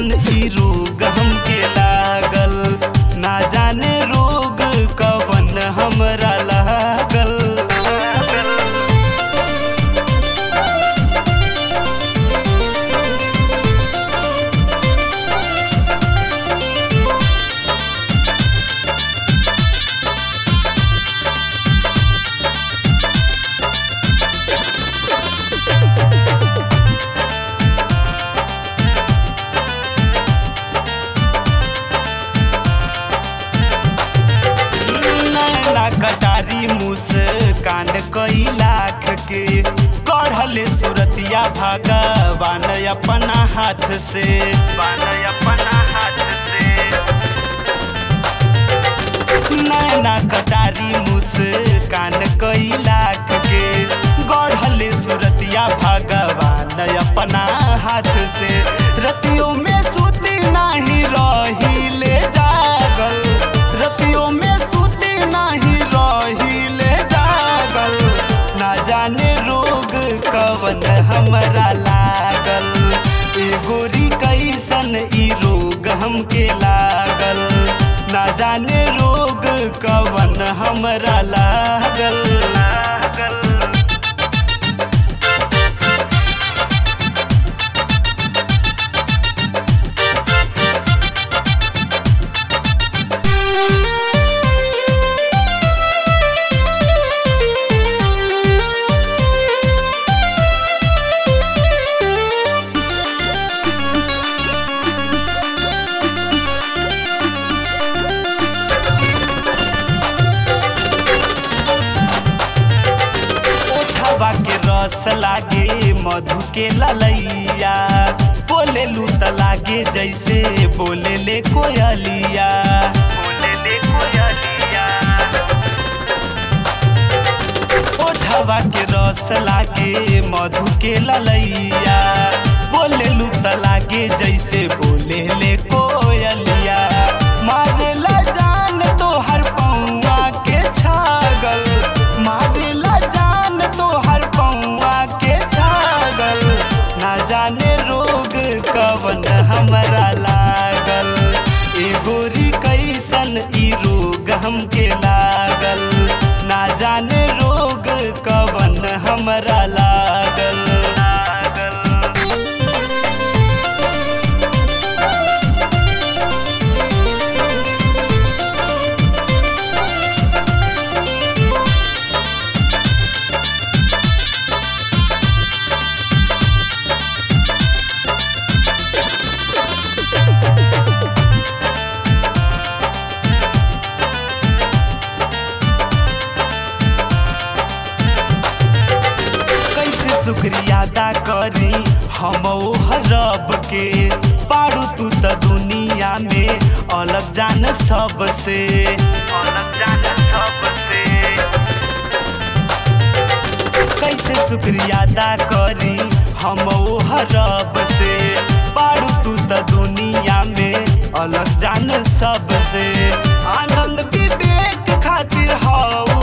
कैसन ई रोग हमके लागल ना जाने रोग कवन हमरा लागल नैना कटारी मुस कांड कई लाख के कढ़ले सुरतिया भगवान अपना हाथ से बान अपना हाथ से नैना कटारी मुस कान कई लाख के गढ़ले सुरतिया भगवान अपना हाथ से रतियों में सूती नाही रही ले जागल रतियों में सूती नाही रही ले जागल ना जाने रोग कवन हमरा लागल ए गोरी कैसन ई रोग हमके लागल ना जाने रोग कवन हमरा लागल लागल ओठवा के रस लागे मधु के ललैया बोले लू त लागे जैसे बोले ले कोयलिया बोले ले कोयलिया ओठवा के रस लागे मधु के ललैया बोले लू त लागे जैसे बोले ले कोयलिया मारेला जान तो हर पौआ के छागल मारेला जान तो हर पौआ के छागल ना जाने रोग कवन हमरा लागल ए गोरी कैसन ई रोग हमके लागल ना जाने रोग कवन हमरा लागल लागल कैसे शुक्रिया अदा करी हम रब के पारू तू त दुनिया में अलग जान सबसे अलग जान सबसे कैसे शुक्रिया अदा करी हम रब से पारू तू त दुनिया में अलग जान सबसे आनंद विवेक खातिर हऊ